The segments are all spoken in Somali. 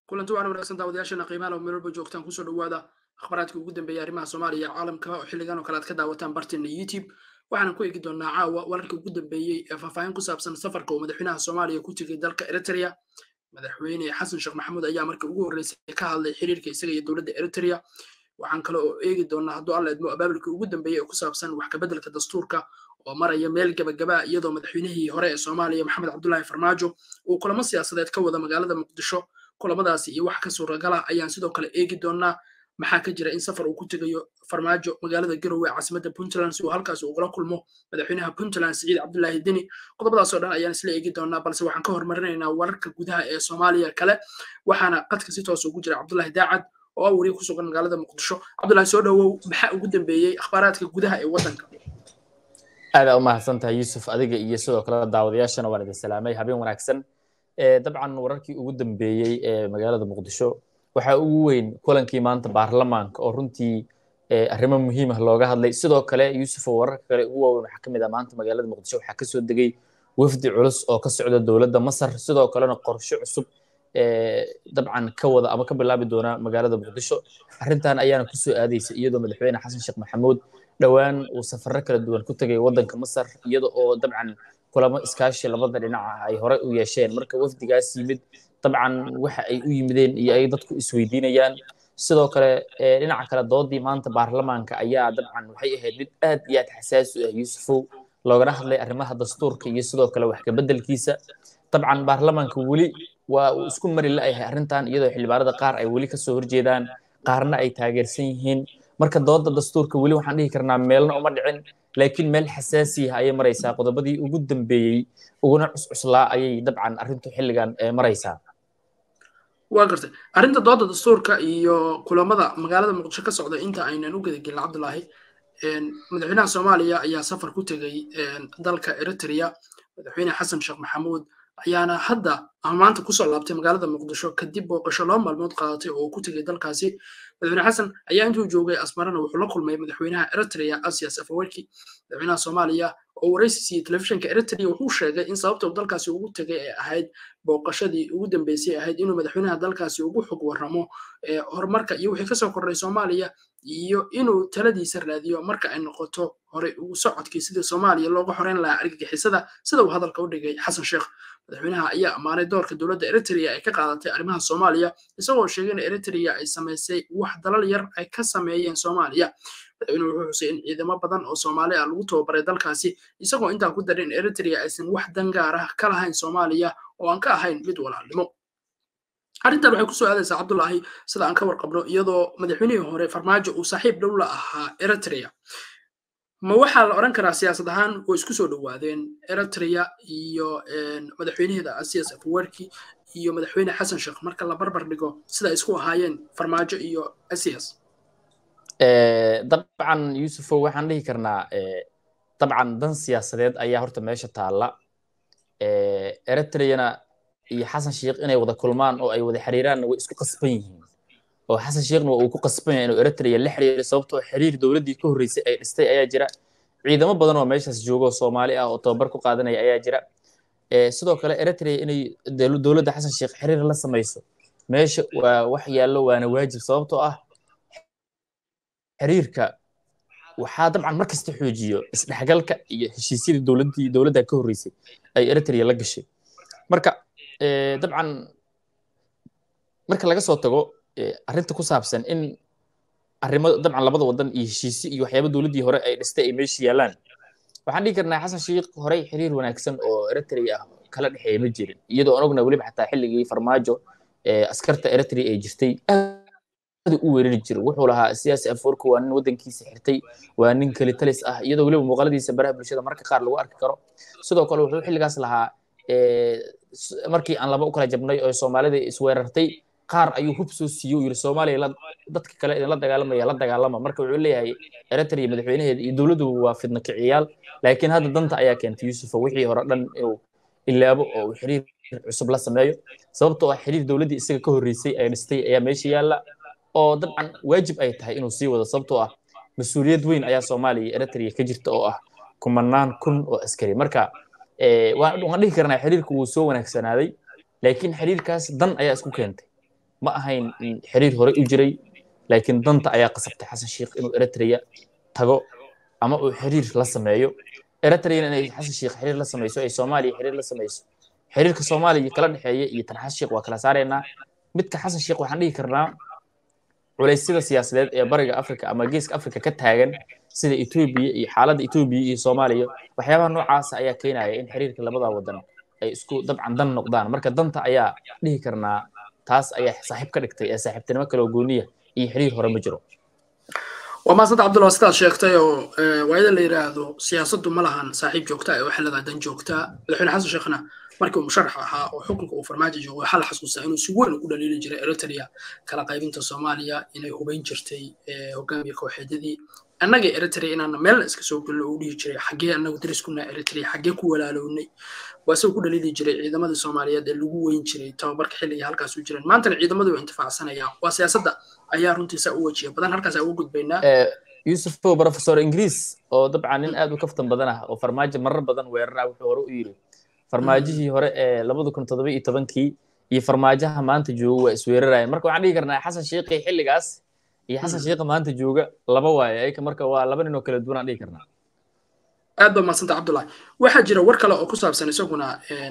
kulanti waxaan wanaagsan daawadayaashana qiimaha meel walba joogtaan kusoo dhawaada akhbaraadka ugu dambeeya arrimaha soomaaliya caalamka oo xilligan oo kale aad ka daawataan barteena youtube waxaanan ku eegi doonaa caawa wararka ugu dambeeyey ee faahfaahin ku saabsan safarka uu madaxweynaha soomaaliya ku tegay dalka eritrea madaxweyne xasan sheekh maxamuud ayaa markii ugu horreysay ka hadlay xiriirka isaga iyo dowladda eritrea waxaan kale oo eegi doonaa hadduu alla idmo abaabulkii ugu dambeeyey ee ku saabsan wax kabeddelka dastuurka oo maraya meel gabagaba iyadoo madaxweynihii hore ee soomaaliya maxamed cabdulaahi farmaajo uu kulamo siyaasadeed ka wada magaalada muqdisho kulamadaasi iyo wax ka suuragala ayaan sidoo kale eegi doonaa maxaa ka jira in safar uu ku tegayo farmaajo magaalada garowe caasimadda puntland si uu halkaas ugula kulmo madaxweynaha puntland siciid cabdulaahi deni qodobadaasoo dhan ayaan isla eegi doonaa balse waxaan ka hormarinaynaa wararka gudaha ee soomaaliya kale waxaana qadka si toos ugu jira cabdulaahi daacad oo ah wariye ku sugan magaalada muqdisho cabdulaahi soo dhowow maxaa ugu dambeeyey akhbaaraadka gudaha ee waddanka aadaa u mahadsan tahay yuusuf adiga iyo sidoo kale daawadayaashana waan idin salaamay habeen wanaagsan dabcan wararkii ugu dambeeyey ee magaalada muqdisho waxaa ugu weyn kulankii maanta baarlamaanka oo runtii arrimo muhiim ah looga hadlay sidoo kale yuusuf oo wararka kale ugu waaweyn waxaa ka mid ah maanta magaalada muqdisho waxaa kasoo degay wafdi culus oo ka socda dowladda masar sidoo kalena qorshe cusub dabcan ka wada ama ka bilaabi doona magaalada muqdisho arrintan ayaana kusoo aadaysa iyadoo madaxweyne xasan sheekh maxamuud dhowaan uu safarro kala duwan ku tegay waddanka masar iyada oo dabcan kulamo iskaashi labada dhinaca ay hore u yeesheen marka wafdigaas yimid dabcan waxa ay u yimideen iyo ay dadku isweydiinayaan sidoo kale dhinaca kale doodii maanta baarlamaanka ayaa dabcan waxay ahayd mid aad iyo aad xasaasi u ah yuusufow loogana hadlay arrimaha dastuurka iyo sidoo kale wax kabeddelkiisa dabcan baarlamaanka weli waa uu isku mari la'yahay arrintan iyadoo xildhibaanada qaar ay weli kasoo horjeedaan qaarna ay taageersan yihiin marka dooda dastuurka weli waxaan dhihi karnaa meelna uma dhicin laakiin meel xasaasiya ayay maraysaa qodobadii ugu dambeeyey uguna cuscuslaa ayay dabcan arrintu xilligan maraysaa waa gartay arrinta dooda dastuurka iyo kulamada magaalada muqdisho ka socda inta aynan u gedagelin cabdulaahi madaxweynaha soomaaliya ayaa safar ku tegay dalka eritrea madaxweyne xasan sheekh maxamuud ayaana hadda ama maanta kusoo laabtay magaalada muqdisho kadib booqasho laba maalmood qaadatay oo ku tegay dalkaasi madaxweyne xasan ayaa intuu joogay asmarana wuxuu la kulmay madaxweynaha eritrea asias afawerki madaxweynaha soomaaliya oo waraysi siiyey telefishinka eritrea wuxuu sheegay in sababta uu dalkaasi ugu tegay ay ahayd booqashadii ugu dambeysay ahayd inuu madaxweynaha dalkaasi ugu xog warramo horumarka iyo wixii kasoo kordhay soomaaliya iyo inuu taladiisa raadiyo marka ay noqoto horey ugu socodkii sidii soomaaliya looga xoreyn lahaa argagixisada sida uu hadalka u dhigay xasan sheekh madaxweynaha ayaa ammaanay doorka dowladda eritrea ay ka qaadatay arrimaha soomaaliya isagoo sheegay in eritrea ay samaysay wax dalal yar ay ka sameeyeen soomaaliya madaxweynuhu wuxuu xusay in ciidamo badan oo soomaali ah lagu tababaray dalkaasi isagoo intaa ku daray in eritrea aysan wax dangaar ah ka lahayn soomaaliya oo aan ka ahayn mid walaalnimo arrintan waxay kusoo aadaysaa cabdulaahi sida aan ka warqabno iyadoo madaxweynihii hore farmaajo uu saaxiib dhow la ahaa eritrea ma waxaa la odhan karaa siyaasad ahaan way isku soo dhowaadeen eritrea iyo madaxweynaheeda asias afawerki iyo madaxweyne xasan sheekh marka la barbar dhigo sida ay isku ahaayeen farmaajo iyo asias dabcan yuusufow waxaan dhihi karnaa dabcan dan siyaasadeed ayaa horta meesha taalla eritreana iyo xasan sheekh inay wada kulmaan oo ay wada xiriiraanna way isku qasban yihiin oo xasan sheekhna waa uu ku qasban yahay inuu eritrea la xiriiro sababtoo xiriir dowladdii ka horreysay ay dhistay ayaa jira ciidamo badan oo meeshaas joogo soomaali ah oo tababar ku qaadanaya ayaa jira sidoo kale eritrea inay dowladda xasan sheekh xiriir la samayso meesha waa wax yaallo waana waajib sababtoo ah xiriirka waxaa dabcan mar kasta xoojiyo isdhexgalka iyo heshiisyadii dowladdii dowladda ka horreysay ay eritrea la gashay marka dabcan marka laga soo tago arrinta ku saabsan in arrimo dabcan labada wadan iyo heshiisyo iyo waxyaaba dowladdii hore ay dhistay ay meesha yaalaan waxaan dhihi karnaa xasan sheekh horey xiriir wanaagsan oo eritrea ah kala dhexeeya ma jirin iyadoo aan ogna weliba xataa xilligii farmaajo askarta eritrea ay jirtay aad u weerari jira wuxuu lahaa siyaasi afoorka waa nin waddankiisa xirtay waa nin keli talis ah iyadoo weliba muuqaaladiisa baraha bulshada marka qaar lagu arki karo sidoo kale wuxuu xilligaas lahaa markii aan laba u kala jabnay oo soomaalida isweerartay qaar ayuu hub soo siiyey yiri soomaaliya dadka kale idinla dagaalamaya la dagaalama marka wuxuu leeyahay eritrea madaxweynaheeda iyo dowladdu waa fidna kiciyaal laakiin hadda danta ayaa keentay yuusufa wixii hore dhan inuu ilaabo oo uu xiriir cusub la sameeyo sababtoo ah xiriir dowladdii isaga ka horreysay ay dhistay ayaa meesha yaalla oo dabcan waajib ay tahay inuu sii wado sababtoo ah mas-uuliyad weyn ayaa soomaaliya iyo eritrea ka jirta oo ah kumanaan kun oo askari marka waan dhihi karnaa xiriirku wuu soo wanaagsanaaday laakiin xiriirkaas dan ayaa isku keentay ma ahayn xiriir hore u jiray laakiin danta ayaa qasabtay xasan sheikh inuu eritrea tago ama uu xiriir la sameeyo eritreana inay xasan sheikh xiriir la sameyso ay soomaaliya xiriir la sameyso xiriirka soomaaliya kala dhexeeya iyo tan xasan sheikh waa kala saaraynaa midka xasan sheikh waxaan dhihi karnaa culaysyada siyaasadeed ee bariga africa ama geeska africa ka taagan sida etoobiya iyo xaaladda etoobiya iyo soomaaliya waxyaabaha noocaasa ayaa keenaya in xiriirka labada wadan ay isku dabcan dan noqdaan marka danta ayaa dhihi karnaa taas ayaa saaxiib ka dhigtay ee saaxiibtinimo kale oo gooniya iyo xiriir hore ma jiro waa maasanta cabdullah sidaad sheegtay oo waayada la yidhaahdo siyaasaddu ma lahan saaxiib joogta ee waxay leedahay dan joogta madaxweyne xasan sheekhna markii uu musharax ahaa oo xukunka uu farmaajo joogo waxaa la xasuustaa inuu si weyn ugu dhaliili jiray eritrea kala qaybinta soomaaliya inay hubayn jirtay hogaamiya kooxeedyadii annaga eritrea inaana meelna iska soo gelno uu dhihi jiray xaggee annagu dariskuna eritrea xaggee ku walaalownay waa isagoo ku dhaliili jiray ciidamadii soomaaliyeed ee lagu weyn jiray tababarka xilliga halkaas u jireen maantana ciidamadii waa intifaacsanayaan waa siyaasadda ayaa runtiisa u wajiya badan halkaas ugu gudbaynaa yusuf o professor ingiriis oo dabcan nin aad u kaftan badan ah oo farmaajo marar badan weerara wuxuu hore u yidhi farmaajihii hore ee labada kun toddoba iyo tobankii iyo farmaajaha maanta jooga waa isweeraraya marka waxaan dhihi karnaa xasan sheikhi xilligaas iyo xasan sheikha maanta jooga laba waaye ayka marka waa laba nin oo kala duwan aan dhihi karnaa aad baa mahadsanta cabdullahi waxaa jira war kale oo ku saabsan isaguna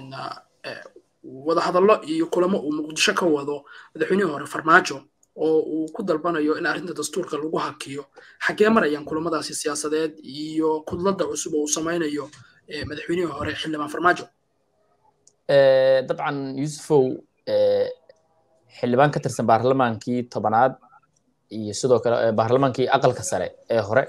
wadahadallo iyo kulamo uu muqdisho ka wado madaxweynihii hore farmaajo oo uu ku dalbanayo in arrinta dastuurka lagu hakiyo xaggee marayaan kulamadaasi siyaasadeed iyo kudladda cusub oo uu samaynayo madaxweynihii hore xildhibaan farmaajo dabcan yusufow xildhibaan ka tirsan baarlamaankii tobanaad iyo sidoo kale baarlamaankii aqalka sare ee hore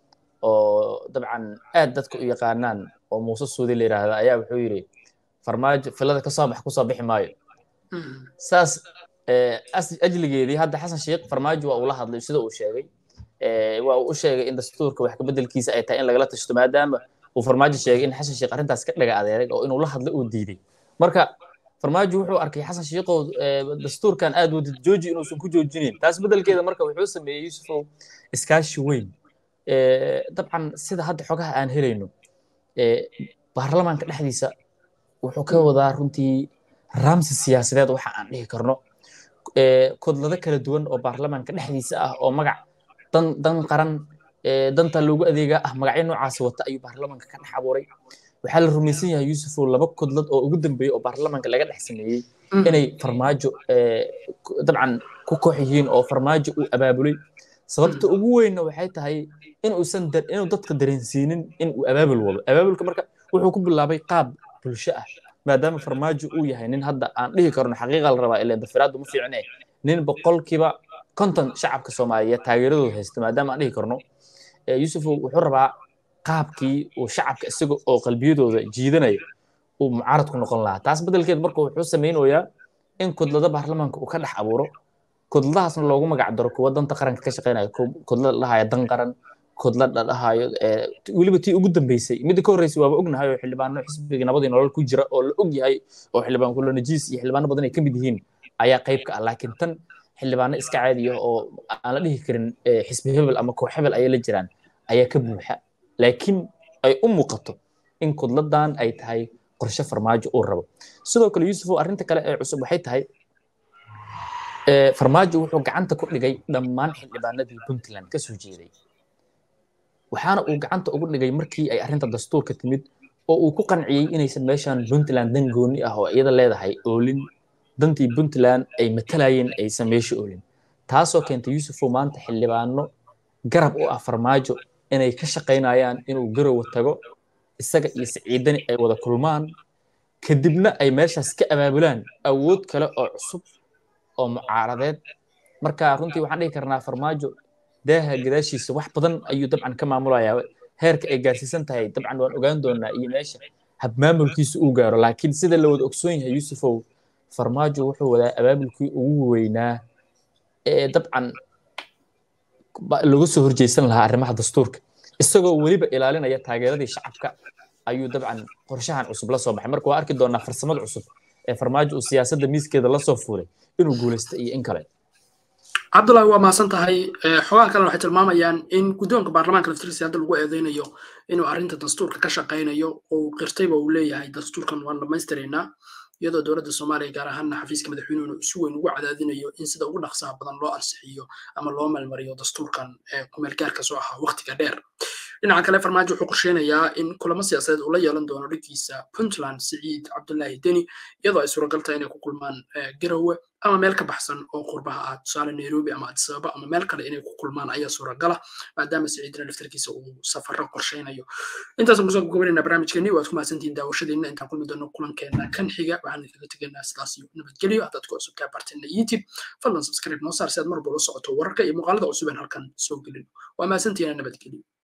oo dabcan aad dadka u yaqaanaan oo muuse suudi la yidhaahda ayaa wuxuu yidhi farmaajo filada kasoo bax kusoo bixi maayo saas ajligeedii hadda xasan sheikh farmaajo waa uu la hadlay sida uu sheegay waa uu u sheegay in dastuurka wax kabeddelkiisa ay tahay in lagala tashto maadaama uu farmaajo sheegay in xasan sheikh arrintaas ka dhaga adeerag oo inuu la hadlo uu diiday marka farmaajo wuxuu arkay xasan sheikhow dastuurkan aad wadid jooji inuusan ku joojinayn taas beddelkeeda marka wuxuu sameeyey yusufow iskaashi weyn dabcan sida hadda xogaha aan helayno baarlamaanka dhexdiisa wuxuu ka wadaa runtii raamsi siyaasadeed waxa aan dhihi karno kodlado kala duwan oo baarlamaanka dhexdiisa ah oo magac dan dan qaran danta loogu adeegaa ah magacyo noocaasi wata ayuu baarlamaanka ka dhex abuuray waxaa la rumaysan yahay yusufow laba kodlad oo ugu dambeeyey oo baarlamaanka laga dhex sameeyey inay farmaajo dabcan ku koox yihiin oo farmaajo uu abaabulay sababta ugu weynna waxay tahay inuusan inuu dadka dareensiinin in uu abaabul wado abaabulka marka wuxuu ku bilaabay qaab bulsho ah maadaama farmaajo uu yahay nin hadda aan dhihi karno xaqiiqa la rabaa ilaa dafiraaddu ma fiicne nin boqolkiiba konton shacabka soomaaliyeed taageeradooda haysta maadaama aan dhihi karno yusuf wuxuu rabaa qaabkii uu shacabka isaga oo qalbiyadooda jiidanaya uu mucaarad ku noqon lahaa taas beddelkeed marka wuxuu samaynayaa in kudlada baarlamaanka uu ka dhex abuuro kudladahaasna loogu magac daro kuwa danta qaranka ka shaqeynaya kudla la dhahaya dan qaran kudla la dhahayo weliba tii ugu dambeysay midda ka horreysay waaba ognahay oo xildhibaano xisbiga nabadii nolol ku jira oo la og yahay oo xildhibaan kulo najiis iyo xildhibaano badan ay ka mid yihiin ayaa qayb ka ah laakiin tan xildhibaano iska caadiya oo aan la dhihi karin xisbi hebel ama koox hebel ayay la jiraan ayaa ka buuxa laakiin ay u muuqato in kudladan ay tahay qorshe farmaajo uu rabo sidoo kale yusufow arrinta kale ee cusub waxay tahay farmaajo wuxuu gacanta ku dhigay dhammaan xildhibaanadii puntland ka soo jeeday waxaana uu gacanta ugu dhigay markii ay arrinta dastuurka timid oo uu ku qanciyey inaysan meeshan puntland dan gooni ah oo iyada leedahay oolin dantii puntland ay matalayeen aysan meesha oolin taasoo keentay yusufow maanta xildhibaano garab u ah farmaajo inay ka shaqaynayaan inuu garowa tago isaga iyo siciidani ay wada kulmaan kadibna ay meeshaas ka abaabulaan awood kale oo cusub oo mucaaradeed marka runtii waxaan dhihi karnaa farmaajo daaha gadaashiisa wax badan ayuu dabcan ka maamulayaa heerka ay gaarsiisan tahay dabcan waan ogaan doonaa iyo meesha habmaamulkiisa uu gaaro laakiin sida la wada ogsoon yahay yusufow farmaajo wuxuu wadaa abaabulkii ugu weynaa ee dabcan lagu soo horjeysan lahaa arrimaha dastuurka isagoo weliba ilaalinaya taageeradii shacabka ayuu dabcan qorshahan cusub la soo baxay marka waa arki doonaa farsamada cusub ee farmaajo uu siyaasadda miiskeeda la soo fuulay inuu guulaysto iyo in kale cabdullahi waa mahadsan tahay xogaha kalena waxay tilmaamayaan in guddoonka baarlamaanka laftirkiisa hadda lagu eedeynayo inuu arrinta dastuurka ka shaqaynayo oo qirtayba uu leeyahay dastuurkan waan dhammaystiraynaa iyadoo dowladda soomaaliya gaar ahaanna xafiiska madaxweynuhuna si weyn ugu cadaadinayo in sida ugu dhaqsaha badan loo ansixiyo ama loo meelmariyo dastuurkan kumeelgaarka soo ahaa waqtiga dheer dhinaca kale farmaajo wuxuu qorsheynayaa in kulamo siyaasadeed uu la yeelan doono dhankiisa puntland siciid cabdullaahi deni iyadoo ay suuragal tahay inay ku kulmaan garowe ama meel ka baxsan oo qurbaha ah tusaale nairobi ama adisababa ama meel kale inay ku kulmaan ayaa suuragala maadaama siciidina laftarkiisa uu safaro qorsheynayo intaasaan kusoo gabagabaynayna barnaamijkeeni waad ku mahadsantihiin daawashadiina intaan kulmi doono kulankeena kan xiga waxaan kaga tegaynaa sidaas iyo nabadgelyo haddaad ku cusubtaa barteena youtube fadlan subscribe noo saar si aad mar walba la socoto wararka iyo muuqaalada cusub aan halkan soo gelin waa mahadsantihiina nabadgelyo